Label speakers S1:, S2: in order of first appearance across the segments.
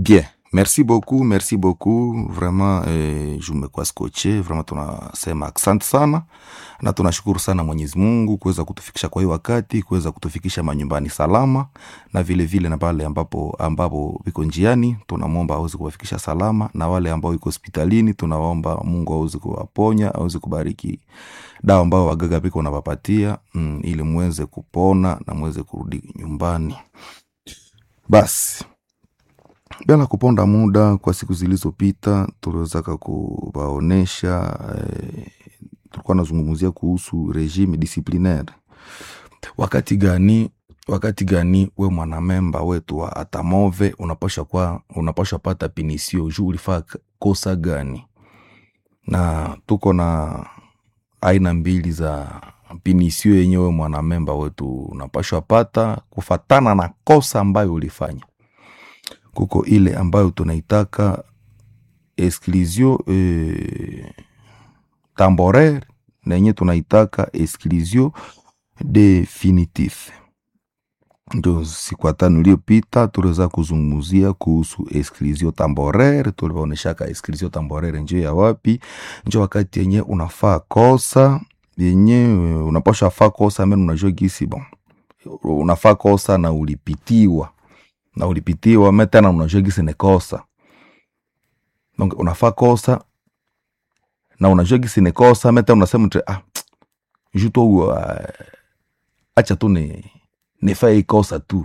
S1: Bien, merci beaucoup, merci beaucoup. Vraiment eh, jumekuwa skoche, vraiment tunasema asante sana na tunashukuru sana Mwenyezi Mungu kuweza kutufikisha kwa hii wakati, kuweza kutufikisha manyumbani salama, na vile vile na pale ambapo ambapo viko njiani, tunamwomba aweze kuwafikisha salama, na wale ambao iko hospitalini, tunaomba Mungu aweze kuwaponya, aweze kubariki dawa ambao wagaga viko nawapatia mm, ili muweze kupona na muweze kurudi nyumbani. Basi bila kuponda muda, kwa siku zilizopita tuliwezaka kuwaonesha eh, tulikuwa nazungumzia kuhusu regime disciplinaire. Wakati gani wakati gani we mwanamemba wetu wa atamove unapasha kwa unapasha pata pinisio juu ulifaa k- kosa gani? Na tuko na aina mbili za pinisio yenyewe mwanamemba wetu unapashwa pata kufatana na kosa ambayo ulifanya. Kuko ile ambayo tunaitaka exclusion eh, temporaire na yenye tunaitaka exclusion definitif. Ndio siku ya tano iliyopita tuliweza kuzungumzia kuhusu exclusion temporaire. Tuliwaoneshaka exclusion temporaire njo ya wapi, njo wakati yenye unafaa kosa yenye eh, unapasha faa kosa men unajua gisi bon unafaa kosa na ulipitiwa na ulipitiwa me tena unajua gisi ni kosa donc unafaa kosa na unajua gisi ni kosa me tena unasema tu ah ju tu uh, acha tu ni nifaa hii kosa tu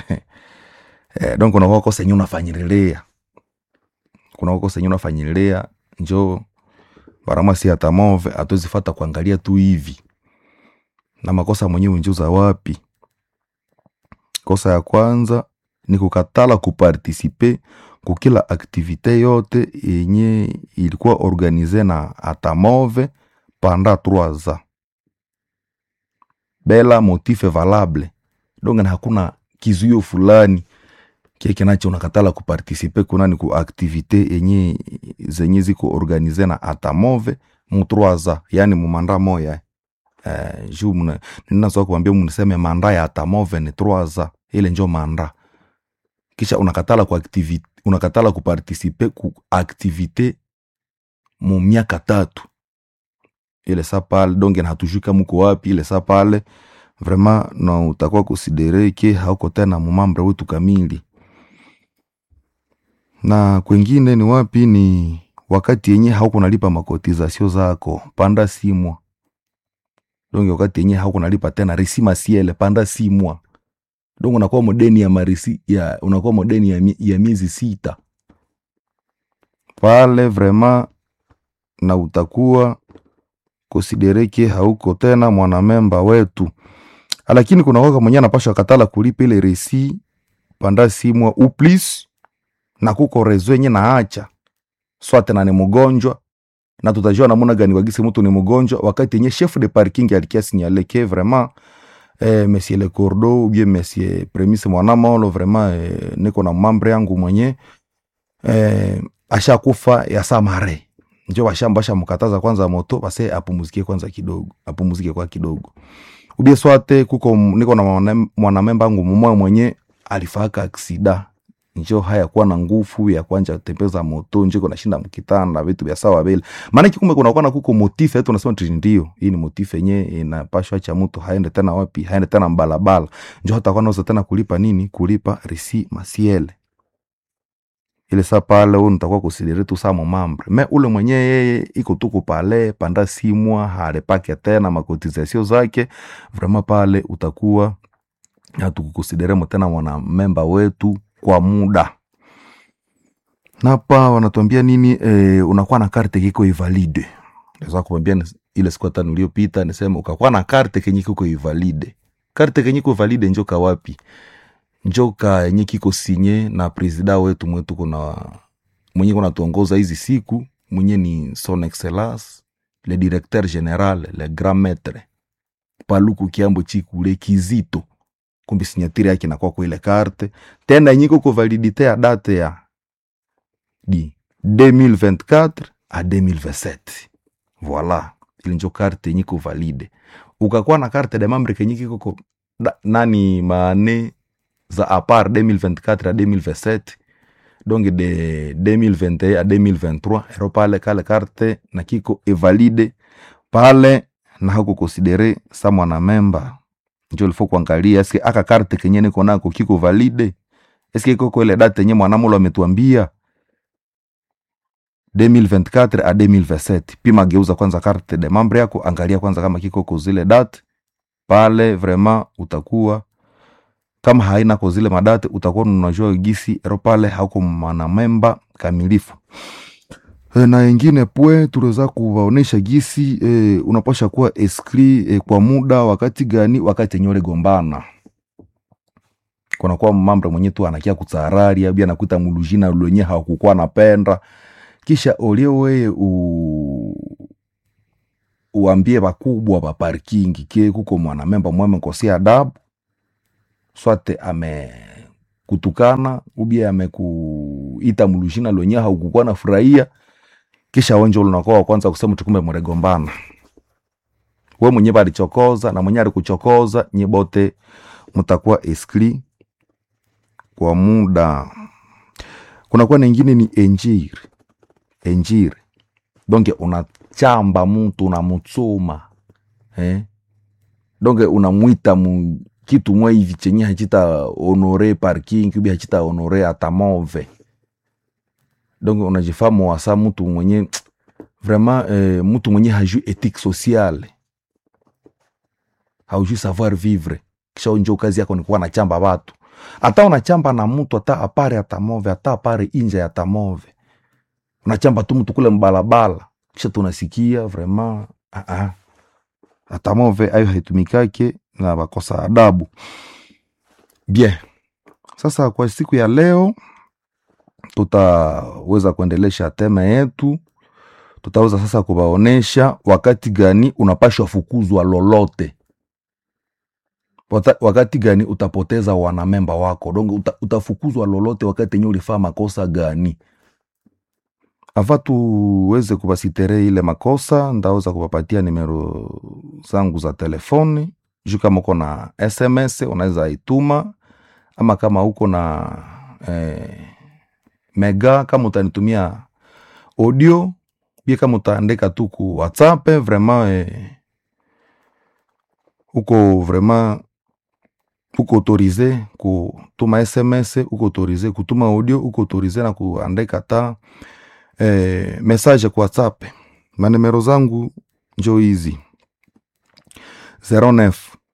S1: eh, donc unakuwa kosa yenye unafanyililia kuna kosa yenye unafanyililia njo barama si atamove atozifata kuangalia tu hivi na makosa mwenyewe njo za wapi kosa ya kwanza ni kukatala kupartisipe kukila aktivite yote yenye ilikuwa organize na atamove panda 3 ans bela motife valable donc na hakuna kizuio fulani kie kinacho unakatala kupartisipe kunani ku aktivite yenye zenye ziko organize na atamove mu 3 ans yani mu manda moya eh, juu mna- ninazoa kuambia mniseme manda ya atamove ni 3 ans ile njo manda kisha unakatala ku activite, unakatala kupartisipe ku aktivite mu miaka tatu ile sa pale donge na hatujui kama uko wapi ile sa pale vraiment na utakuwa konsidere ke hauko tena mumambre wetu kamili na kwengine ni wapi ni wakati yenye hauko nalipa makotizasio zako panda simwa donge wakati yenye hauko nalipa tena resima siele panda simwa donc unakuwa modeni ya marisi ya unakuwa modeni ya, mi- ya miezi sita pale vraiment na utakuwa konsidereke hauko tena mwanamemba wetu lakini kuna waka mwenye anapashwa katala kulipa ile resi panda simwa uplis na kuko rezo yenye naacha swate na ni mgonjwa na tutajua namuna gani wagisi mtu ni mgonjwa wakati yenye chef de parking alikia signale ke vraiment eh, monsieur le cordo ou bien monsieur premise mwanamolo vraiment eh, niko na mambre yangu mwenye eh, ashakufa ya samare njo washamba mkataza kwanza moto base apumuzikie kwanza kidogo apumuzike kwa kidogo ubie swate kuko m- niko na mwana- mwanamemba wangu mumoya mwenye alifaka aksida njo haya kuwa na nguvu ya kwanja tembeza moto njo iko nashinda mkitanda vitu vya sawa vile maana kumbe kunakuwa na kuko motife yetu nasema ti ndio hii ni motife yenye inapashwa cha mtu haende tena wapi haende tena mbalabala njo hata kwa naweza tena kulipa nini kulipa resi masiele ile saa pale u nitakuwa kusidiri tu saa momambre me ule mwenye yeye iko tuku pale panda simwa halepake tena makotizasio zake vrema pale utakuwa hatukukusideremo tena mwanamemba wetu kwa muda napa wanatuambia nini e, unakuwa na karte kiko ivalide naweza kuambia ni- ile siku ya tano iliyopita nisema ukakuwa na karte kenye kiko ivalide karte kenye kiko valide njoka wapi njoka yenye kiko sinye na presida wetu mwetu kuna mwenye kuna tuongoza hizi siku mwenye ni son excellence le directeur general le grand maître paluku kiambo chikule kizito kumbi sinyatiri yake inakuwa kwa ile karte tena yenye iko validite ya date ya di 2024 a 2027 voila ili njo karte yenye iko valide ukakuwa na karte de membre kenye kiko ko- da- nani maane za apart 2024 a 2027 donc de 2021 a 2023 ero pale kale karte na kiko evalide pale na hako konsidere sa mwanamemba njo lifo kuangalia eske aka karte kenye niko nako kiko valide eske koko ile date yenye mwanamulo ametuambia 2024 a 2027 pima geuza kwanza karte de membre yako angalia kwanza kama kiko ko zile date pale vraiment utakuwa kama haina ko zile madate utakuwa unajua gisi ero pale hauko mwanamemba kamilifu e, na ingine pwe tuliweza kuwaonesha gisi e, unapasha kuwa eskri e, kwa muda wakati gani wakati yenye uligombana kunakuwa mambre mwenye tu anakia kutsarari abi anakuita mulujina lwenye hakukuwa napenda kisha oliewe u uambie bakubwa ba parking ke kuko mwanamemba mweme kosia adabu swate amekutukana ubie amekuita mulujina lwenye haukukuwa na furahia kisha wenje unakuwa wa kwanza kusema tukumbe mregombana we mwenye balichokoza na mwenye alikuchokoza nye bote mtakuwa eskli kwa muda kunakuwa nengine ni enjiri enjiri donge unachamba mtu unamutsuma eh? donge unamwita mu kitu mwa hivi chenye hachita honore parking ubi hachita honore atamove donge unajifamu wasa mtu mwenye vraiment eh, mtu mwenye hajui ethique sociale haujui savoir vivre kisha njo kazi yako ni kuwa nachamba watu hata unachamba na mtu hata apare atamove hata apare inje ya tamove unachamba tu mtu kule mbalabala kisha tunasikia vraiment ah -ah. atamove ayo haitumikake na bakosa adabu bien sasa kwa siku ya leo tutaweza kuendelesha tema yetu tutaweza sasa kuwaonesha wakati gani unapashwa fukuzwa lolote Wata- wakati gani utapoteza wanamemba wako donc uta, utafukuzwa lolote wakati enye ulifaa makosa gani ava tuweze kubasitere ile makosa ndaweza kupapatia nimero zangu za telefoni juu kama uko na sms unaweza ituma ama kama uko na eh, mega kama utanitumia audio bie kama utaandika tu ku whatsapp vraiment eh, uko vraiment uko autorize kutuma sms uko autorize kutuma audio uko autorize na kuandika ta eh, message kwa whatsapp manimero zangu njo hizi 09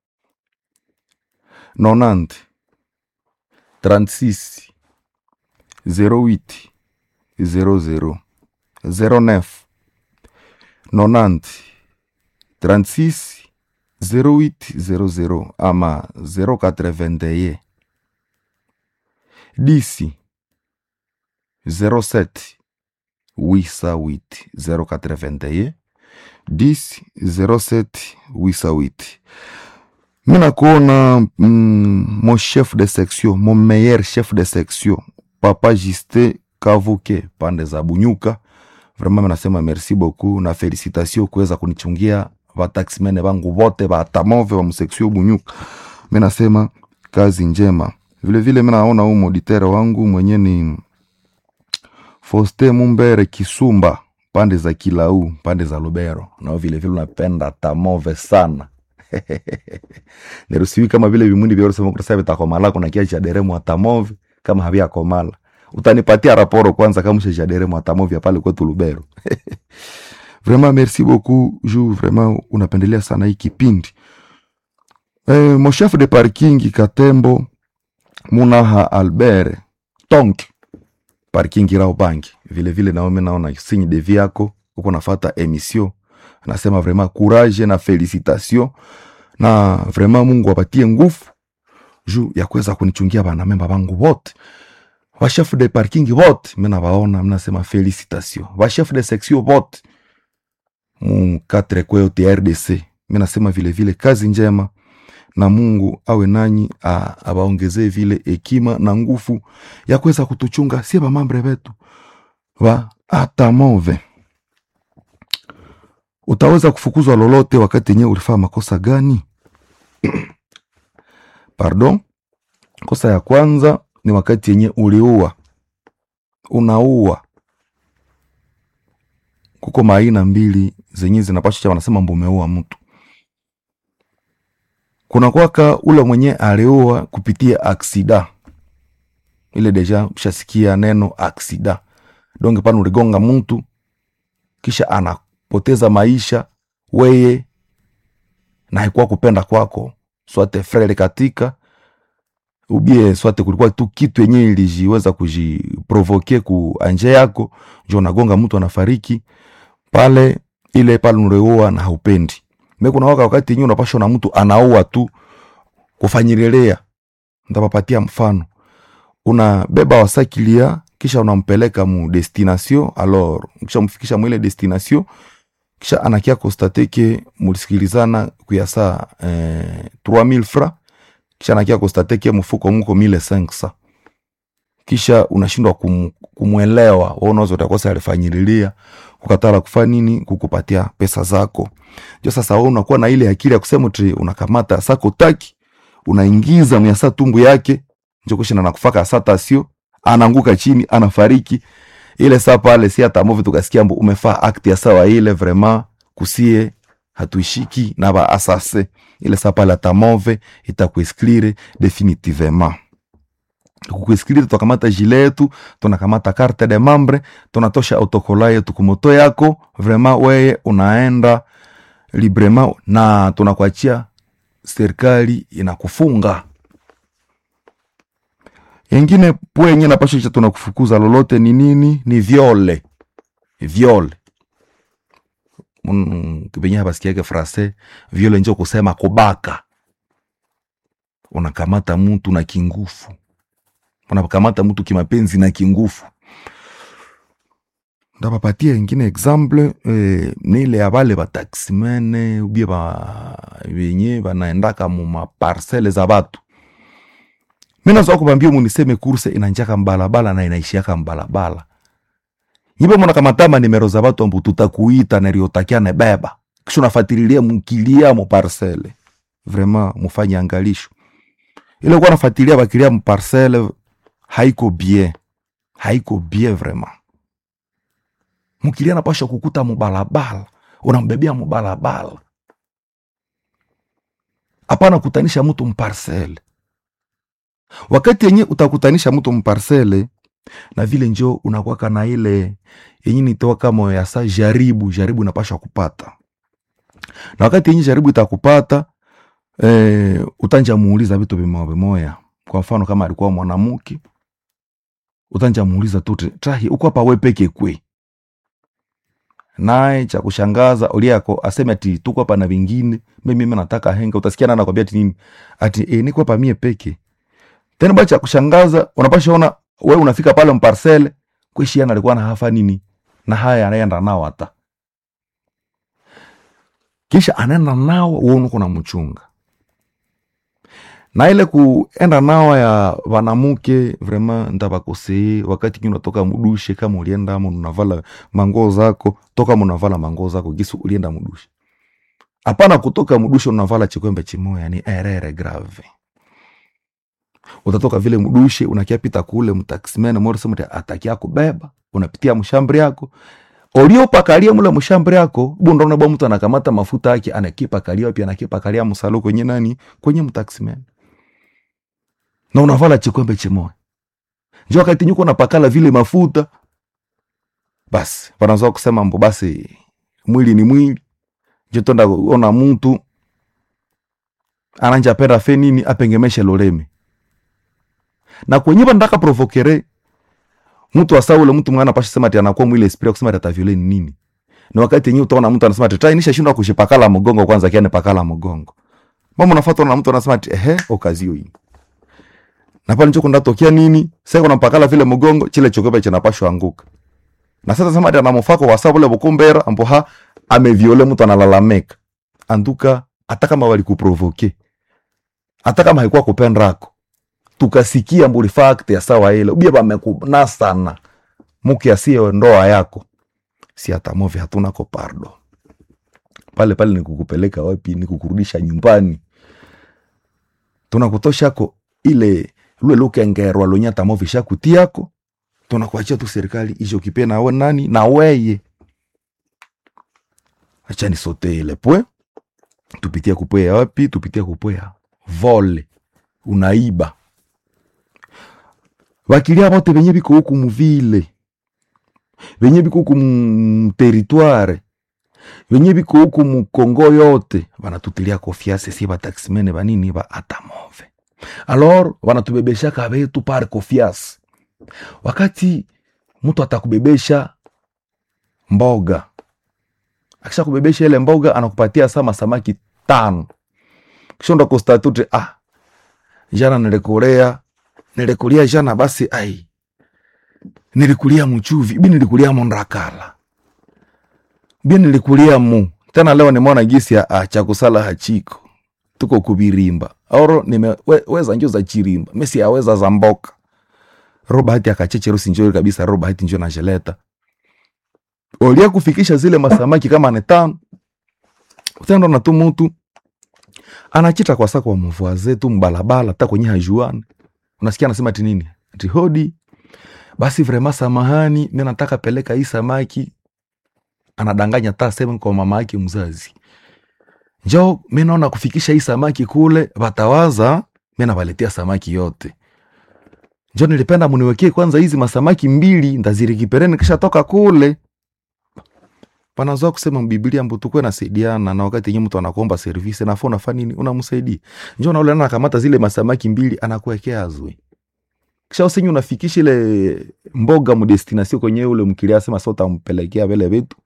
S1: 90 36 08 00 09 90 36 0800 ama 081 10 07 808 081 10 07 808 mi nakuona mm, mon chef de section mon meilleur chef de section papa juste kavuke pande za bunyuka vraiment mi nasema merci beaucoup na felicitation kuweza kunichungia vataximene vangu vote vatamove va mseksio bunyuka mi nasema kazi njema vilevile mi naona huu moditere wangu mwenye ni foste mumbere kisumba pande za kilau pande za lubero nao vilevile unapenda tamove sana nerusiwi kama vile vimwindi vyorosema vitakomalako na kia chaderemu atamove kama haviakomala utanipatia raporo kwanza kama ushajaderemu atamovya pale kwetu lubero vraiment merci beaucoup ju vraiment unapendelea sana hii kipindi eh, mon chef de parking katembo munaha albert tonk parking rao banki vilevile naome naona signe de vie yako uko nafata emission nasema vraiment courage na felicitation na vraiment mungu apatie nguvu juu ya kuweza kunichungia banamemba bangu wote wachef de parking vote minawaona mnasema felicitation wachef de section vote mu katre kweyote rdc mi nasema vile vile kazi njema na mungu awe nanyi a- awaongezee vile hekima na nguvu ya kuweza kutuchunga sie bamambre vetu va atamove utaweza kufukuzwa lolote wakati yenyewe ulifaa makosa gani pardon kosa ya kwanza ni wakati yenye uliua unaua kuko maaina mbili zenye zinapasha cha wanasema mbu umeua mtu kuna kwaka ule mwenye aliua kupitia aksida ile deja ushasikia neno aksida donge pana uligonga mtu kisha anapoteza maisha weye na haikuwa kupenda kwako swate frere katika ubie swate kulikuwa tu kitu yenye ilijiweza kujiprovoke ku anje yako njo nagonga mtu anafariki pale ile pale unaoa na haupendi me kuna waka wakati yenyewe unapashwa na mtu anaua tu kufanyilelea ntapapatia mfano unabeba wasakilia kisha unampeleka mu destination alors kisha mfikisha mwile destination kisha anakia konstate ke mulisikilizana kuyasa eh, 3000 francs kisha anakia konstate ke mfuko muko 1500 kisha unashindwa kum, kumwelewa waonazo utakosa alifanyililia kukatala kufa nini kukupatia pesa zako njo sasa wewe unakuwa na ile akili ya kusema ti unakamata sako taki unaingiza myasa tumbu yake njo kushina nakufaka sata sio anaanguka chini anafariki ile saa pale si hata movi tukasikia mbu umefaa akti ya sawa ile vraiment kusie hatuishiki na ba asase ile saa pale hata move itakuesklire definitivement kukuesklire tunakamata jile yetu tunakamata carte de membre tunatosha autokola yetu kumoto yako vraiment weye unaenda librement na tunakuachia serikali inakufunga yengine pwenye napasha cha tunakufukuza lolote ni nini ni viole viole mm, kipenye habasikiake frase viole njo kusema kubaka unakamata mtu na kingufu unakamata mtu kimapenzi na kingufu ndapapatia ingine exemple eh, nile ya bale bataximene ubie ba benye banaendaka mu maparcele za batu minazoa kubambia muniseme kurse inanjaka mbalabala na inaishiaka mbalabala nyibe munakamatama nimero za batu ambu tutakuita neriotakia nebeba kisha unafatililia mkilia mu parcele vraiment mufanye angalisho ile kuwa nafatilia bakilia mu parcele haiko bien haiko bien vraiment mkilia napasha kukuta mubalabala unambebea mubalabala hapana kutanisha mtu mparcele wakati yenye utakutanisha mtu mparcele na vile njo unakwaka na ile yenye nitoa kama ya sa jaribu jaribu inapasha kupata na wakati yenye jaribu itakupata eh, utanja muuliza vitu vimoya vimoya kwa mfano kama alikuwa mwanamke utanja muuliza tu trahi uko hapa we peke kwe naye cha kushangaza uliako aseme ati tuko hapa na vingine mimi mimi nataka henga utasikia nana kwambia ati nini ati e, niko hapa mie peke tena ba cha kushangaza unapasha ona wewe unafika pale mparcele kwishiana alikuwa na hafa nini na haya anaenda nao hata kisha anaenda nao wewe uko na mchunga na ile kuenda nao ya wanamuke vraiment ndabakoseye wakati kini unatoka mudushe kama ulienda ama unavala manguo zako toka munavala manguo zako gisu ulienda mudushe hapana kutoka mudushe unavala chikwembe chimoya ni erere grave utatoka vile mdushe unakia pita kule mtaximene morisema atakia kubeba unapitia mshambri yako oliopakalia mule mshambri yako bundona bwa mtu anakamata mafuta yake anakipakalia pia anakipakalia msalo kwenye nani kwenye mtaximene na unavala chikwembe chimoya njo wakati nyuko napakala vile mafuta basi wanazoa kusema mbo basi mwili ni mwili jotonda ona mtu ananja penda fe nini apengemeshe loleme na kwenye bandaka provokere mtu asaule mtu mwana pasha sema ati anakuwa mwile esprit kusema ati ataviole ni nini na wakati yenyewe utaona mtu anasema ati try nisha shindwa kushipakala mgongo kwanza kiane pakala mgongo mama unafuata na mtu anasema ati ehe okazio hii na pale njoko ndatokea nini sasa kuna pakala vile mgongo chile chokope chinapashwa anguka na sasa sema ati anamfako wa sababu le bukumbera ambo ha ameviole mtu analalameka anduka hata kama walikuprovoke hata kama haikuwa kupendako tukasikia mbuli fact ya sawa ile ubia bamekunasana muke asiye ndoa yako si hata movi hatuna ko pardo pale pale nikukupeleka wapi nikukurudisha nyumbani tunakutoshako ile lule lukengerwa lonya tamovi shakutiako tunakuachia tu serikali ishe ukipe nawe nani na weye acha nisote ile pwe tupitia kupwea wapi tupitia kupwea vole unaiba bakilia bote benye biko huku muvile benye biko huku mteritware benye biko huku mukongo yote banatutilia kofiase si bataximene banini ba atamove alor banatubebeshaka betu par kofiase wakati mtu atakubebesha mboga akisha kubebesha ile mboga anakupatia sama samaki tano kisha ndo kostatute ah jana nilikulia nilikulia jana basi ai nilikulia mchuvi bi nilikulia mondakala bi nilikulia mu tena leo nimeona gisi ya ah, cha kusala hachiko tuko kubirimba oro nimeweza we, njo za chirimba mesi aweza za mboka robert akachecherusi njoi kabisa robert njo najeleta olia kufikisha zile masamaki kama ni tano utendo na tu mutu anachita kwa sako wa mvua zetu mbalabala hata kwenye hajuani unasikia anasema ati nini ati hodi basi vrema samahani mi nataka peleka hii samaki anadanganya ta sema kwa mama yake mzazi njo mi naona kufikisha hii samaki kule watawaza mi nawaletea samaki yote njo nilipenda muniwekee kwanza hizi masamaki mbili ndazirikipereni kisha toka kule panazoa kusema mbiblia mbu tukwe nasaidiana na wakati yenye mtu anakuomba servisi nafaa unafaa nini unamsaidia njo naule anakamata zile masamaki mbili anakuwekea azwe kisha usenyi unafikisha ile mboga mudestinasio kwenye ule mkilia sema sa utampelekea vile vitu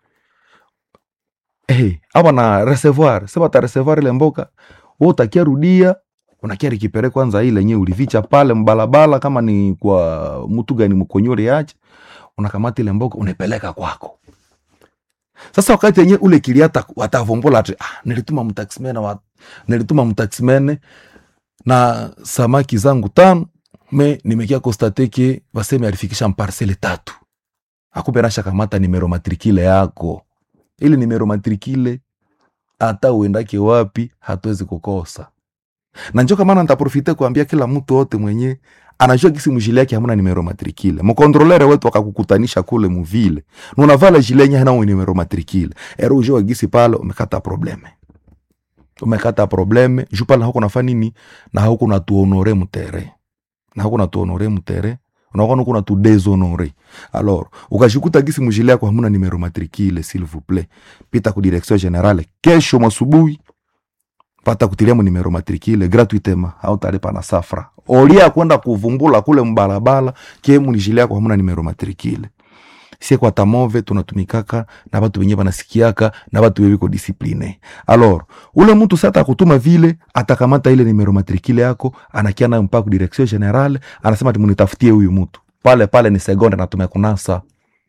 S1: hey, apa na reservoir sema ta reservoir ile mboga we utakia rudia unakia rikipere kwanza ile nye ulivicha pale mbalabala kama ni kwa mtu gani mkonyore yache unakamata ile mboga unaipeleka kwako sasa wakati yenye ule kiliata watavombola ati ah, nilituma mtaximene wa, nilituma mtaximene na samaki zangu tano me nimekia kostateke waseme alifikisha mparsele tatu akupe nasha kamata nimero matrikile yako ili nimero matrikile hata uendake wapi hatuwezi kukosa na njo kamana ntaprofite kuambia kila mtu wote mwenye anajua kisi mujile yake hamuna nimero matrikile mkontrolere wetu akakukutanisha kule muvile nunavala jile yenye hana nimero matrikile ero ujua gisi pale umekata probleme umekata probleme ju pale hauko nafa nini na hauko natuhonore mutere na hauko natuhonore mutere unakuwa uko natu deshonore alors ukashikuta gisi mujile yako hamuna nimero matrikile s'il vous plaît pita ku direction generale kesho masubuhi pata kutilia mu nimero matrikile gratuitement hautalipa na safra olia kwenda kuvumbula kule mbalabala kemu nijile yako hamuna nimero matrikile sie kwa tamove tunatumikaka na batu benye banasikiaka na batu bebiko disipline alors ule mtu sata kutuma vile atakamata ile nimero matrikile yako anakia nayo mpaka ku direction generale anasema ati munitafutie huyu mtu pale pale ni sekonde na tumekunasa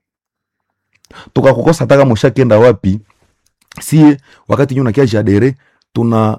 S1: tukakukosa taka mushakenda wapi sie wakati nyu nakia jadere tuna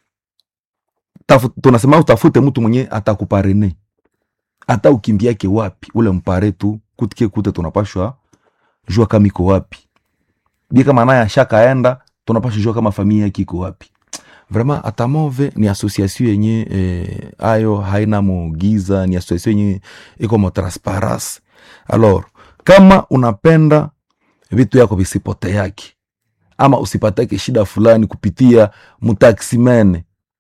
S1: tafu, tunasema utafute mtu mwenye atakuparene hata ukimbiake wapi ule mpare tu kutike kute tunapashwa jua kama iko wapi bi kama naye ashakaenda tunapashwa jua kama familia yake iko wapi vraiment atamove ni association yenye eh, ayo haina mugiza ni association yenye iko mo transparence alors kama unapenda vitu yako visipote yake ama usipatake shida fulani kupitia mtaksimene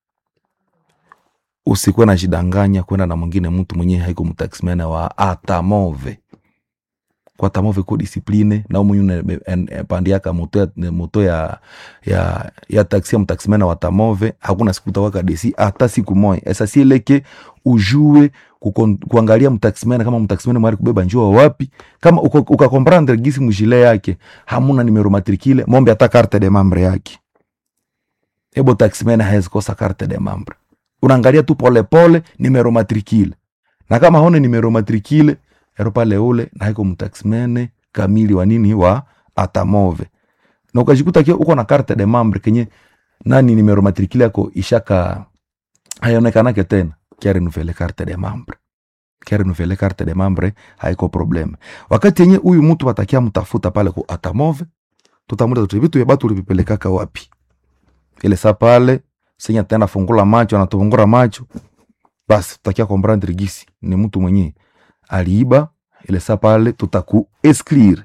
S1: usikuwe na jidanganya kwenda na mwingine mtu mwenyewe haiko mtaksimene wa atamove kwa tamove ko disipline na umunyu pandiaka moto ya, moto ya, ya, ya taksi ya mtaksimene wa tamove hakuna siku utawaka desi hata siku moja esa sieleke ujue kukon, kuangalia mtaksimene kama mtaksimene mwari kubeba njua wapi kama ukakomprendre gisi mujile yake hamuna nimero matrikile mombe hata carte de membre yake ebo taksimene haezi kosa carte de membre unaangalia tu polepole nimero matrikile na kama hone nimero matrikile ero pale ule na haiko mtaximene kamili wa nini wa atamove na ukajikuta kio uko na carte de membre kenye nani nimero matrikile yako ishaka haionekanake tena kia renuvele carte de membre kia renuvele carte de membre haiko probleme wakati yenye huyu mtu watakia mtafuta pale ku atamove tutamuda tuti vitu ya batu ulivipelekaka wapi ile saa pale senya tena fungula macho anatufungura macho basi tutakia komprendre gisi ni mtu mwenye aliiba ile saa pale tutaku exclure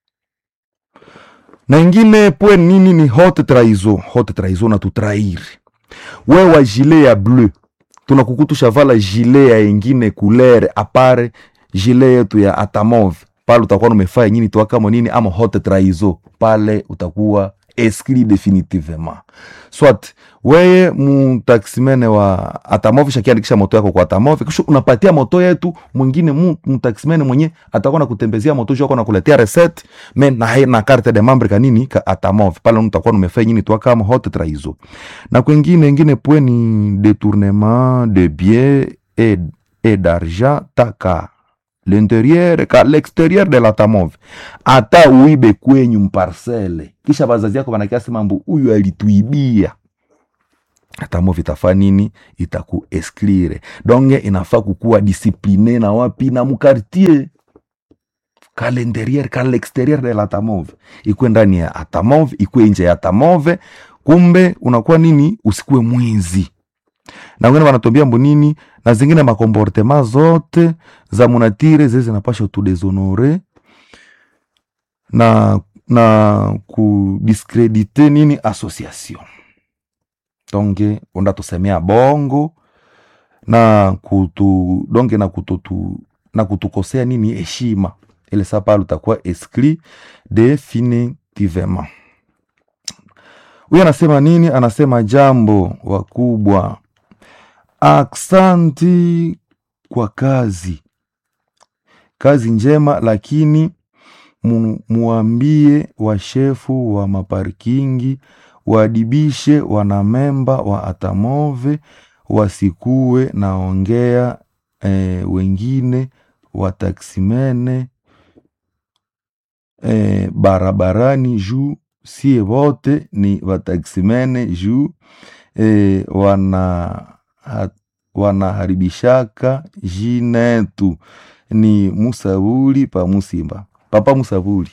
S1: na ingine pwe nini ni haute trahison haute trahison na tutrair wewa gilet ya bleu tunakukutusha vala gilet ya ingine couleur apare gilet yetu ya atamove pale utakuwa numefaa nyini twakamo nini ama haute trahison pale utakuwa exclu definitivement swat weye mutaximene wa atamove shakiandikisha moto yako kwa atamove kisha unapatia moto yetu mwingine mu- mutaximene mwenye atakuwa nakutembezea moto juu ako nakuletea reset me na, hai- na carte de membre kanini ka atamove pale utakuwa numefaa nyini twakamo haute trahison na kwengine ingine pwe ni détournement de biens et, et d'argent taka l'intérieur ka l'extérieur de la tamove hata uibe kwenyu mparcele kisha bazazi yako banakiasi mambo huyu alituibia tamove itafaa nini itaku exclure donge inafaa kukuwa discipline na wapi na mukartier ka l'intérieur ka l'extérieur de la tamove ikwe ndani ya atamove ikwe nje ya tamove kumbe unakuwa nini usikuwe mwizi na wengine wanatuambia mbo nini na zingine makomportema zote za munatire zile zinapasha tudeshonore na na kudiskredite nini association donge onda tusemea bongo na kutu donge na kututu na kutukosea nini heshima ile saa pale utakuwa exclu definitivement huyu anasema nini anasema jambo wakubwa aksanti kwa kazi kazi njema lakini mu, muambie washefu wa maparkingi waadibishe wanamemba wa atamove wasikuwe naongea e, wengine wataksimene e, barabarani juu sie wote ni wataksimene juu e, wana ha, wanaharibishaka jinetu ni musabuli pa musimba papa musabuli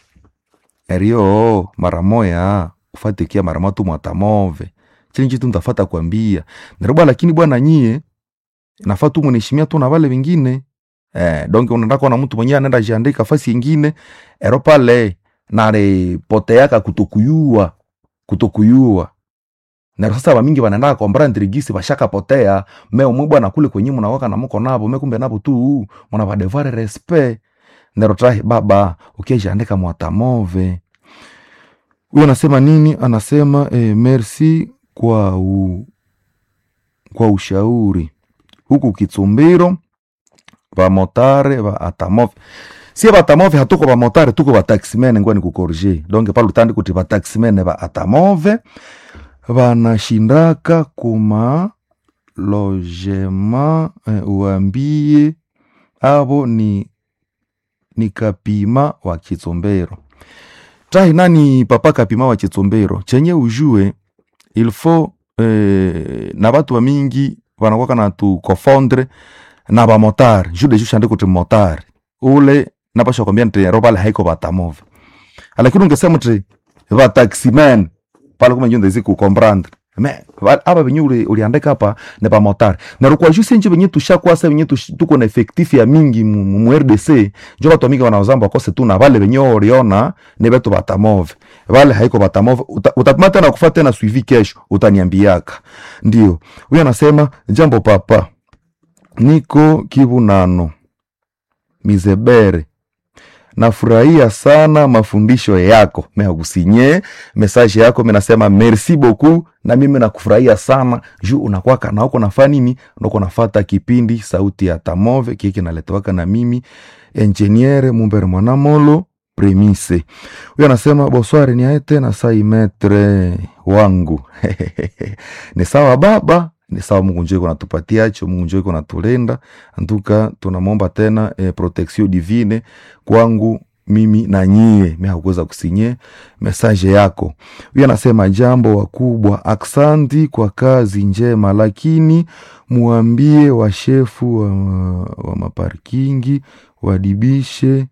S1: erio mara moya ufatikia mara moja tu mwatamove chini chitu ntafata kwambia naroba lakini bwana nyie nafaa tu mweneshimia tu na wale wengine eh, donge unaenda kuona mtu mwenyewe anaenda jiandika fasi ingine ero pale naripoteaka kutokuyua kutokuyua nero sasa bamingi banaenda kombra ndirigisi bashakapotea me umwe bwana kule kwenye munawaka na muko nabo me kumbe nabo tu muna badevare respect nero trahi baba ukiajiandika mwatamove huyo anasema nini anasema eh, merci kwa u, kwa ushauri huku kitsumbiro bamotare ba atamove sie batamove hatuko bamotare tuko bataximene ngwani kukorje donc pale utandi kuti bataximene ba atamove banashindaka kuma logema eh, uambie abo ni ni kapima wa kitsombero tahi nani papa kapima wa kitsombero chenye ujue il faut eh, na batu bamingi banakwaka na tu confondre na bamotari ju de ju shande kuti motari ule napasha kwambia nti robale haiko batamove lakini ungesema ti bataximen pale kuma njo ndezi kukomprendre me ba- aba benye uli- uliandika hapa ne bamotari narukwa ju senje benye tushakwasa benye tush- tuko na effectif ya mingi mu, mu, mu rdc njo batu mingi wanaozamba wakose tu na bale benye oriona ne betu batamove bale haiko batamove Uta- utapima tena kufa tena suivi kesho utaniambiaka ndio huyo anasema jambo papa niko kivunano mizebere nafurahia sana mafundisho yako meakusinye mesaje yako menasema merci beaucoup na mimi nakufurahia sana juu unakwaka na uko nafaa nini ndoko nafata kipindi sauti ya tamove kiki naletewaka na mimi enjeniere mumbere mwanamolo premise huyo anasema bosware ni aye tena sai metre wangu ni sawa baba ni sawa mungu njo iko natupatiacho mungu njo iko natulenda antuka tunamwomba tena eh, protection divine kwangu mimi na nyie mi hakuweza kusinye mesaje yako huyo anasema jambo wakubwa aksanti kwa kazi njema lakini muambie washefu wa, wa maparkingi wadibishe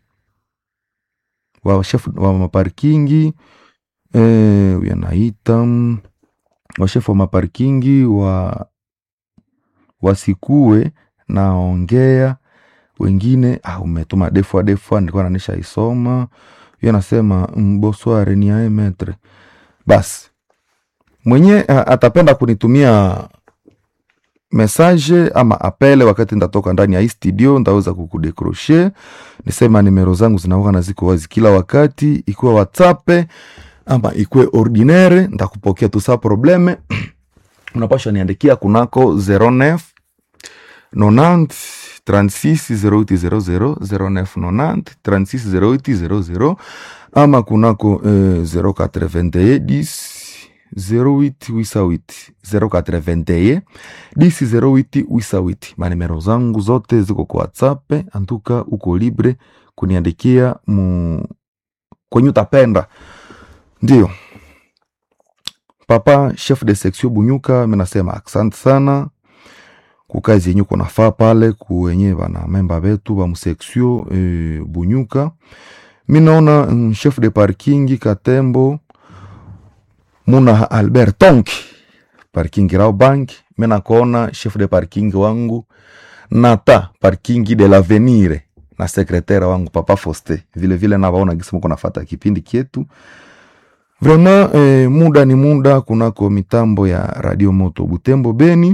S1: washefu wa maparkingi eh, huyo anaita mm, washefu wa maparkingi wa wasikue naongea wengine ah, umetuma defua defua nilikuwa nanisha isoma hiyo anasema mm, bonsoir ni ae metre basi mwenye ah, atapenda kunitumia message ama apele wakati ndatoka ndani ya hii studio ndaweza kukudekroshe nisema nimero zangu zinawaka na ziko wazi kila wakati ikuwe whatsapp ama ikuwe ordinaire ndakupokea tu sa probleme unapasha niandikia kunako 09 90 36 0800 09 90 36 0800 ama kunako eh, 081 10 08 88 081 10 08 88 manimero zangu zote ziko kwa whatsapp antuka uko libre kuniandikia mu kwenye utapenda ndio papa chef de section bunyuka minasema asante sana kukazi yenye uko nafaa pale kuwenye bana memba betu ba museksio e, bunyuka mi naona mm, chef de parking katembo muna albert tonki parking rao bank mi nakuona chef de parking wangu nata parking de l'avenir na sekretera wangu papa foste vile vile navaona gisi muko nafata kipindi kyetu vraiment eh, muda ni muda kunako mitambo ya radio moto butembo beni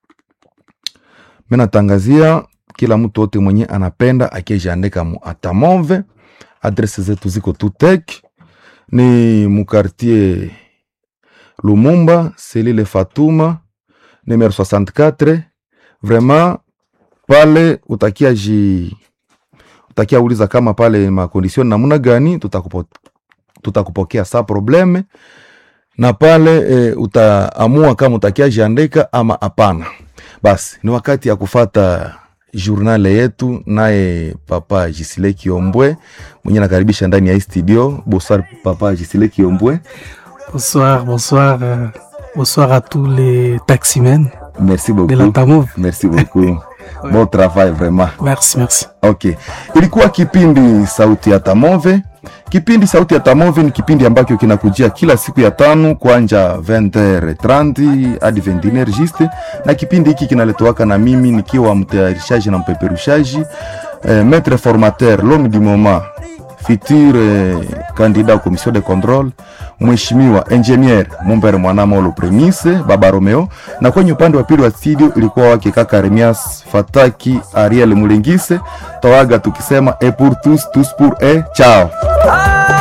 S1: minatangazia kila mtu wote mwenye anapenda akijiandika mu atamove adrese zetu ziko tutek ni mukartier lumumba selile fatuma numero 64 vraiment pale utakia ji utakia uliza kama pale makondisioni namuna gani tutakupo, tutakupokea sa probleme na pale e, utaamua kama utakia jiandika ama hapana basi ni wakati ya kufata journale yetu naye papa Jisile Kiombwe mwenye nakaribisha ndani ya hii studio. Bonsoir papa Jisile Kiombwe.
S2: Bonsoir, bonsoir, euh, bonsoir à tous les taximens
S1: Merci
S2: de
S1: beaucoup.
S2: l'Antamove.
S1: Merci beaucoup. Bon travail vraiment.
S2: Merci, merci.
S1: Okay. Ilikuwa kipindi Sauti ya Tamove. Kipindi Sauti ya Tamove ni kipindi ambacho kinakujia kila siku ya tano kuanja 20h30 hadi 21h juste, na kipindi hiki kinaletowaka na mimi nikiwa mtayarishaji na mpeperushaji eh, maître formateur l'homme du moment futur eh, candidat au commission de contrôle mheshimiwa engineer Mumbere Mwanamolo Premise Baba Romeo, na kwenye upande wa pili wa studio ilikuwa wake kaka Remias Fataki Ariel Mulengise. Tawaga tukisema e pour tous tous pour e chao.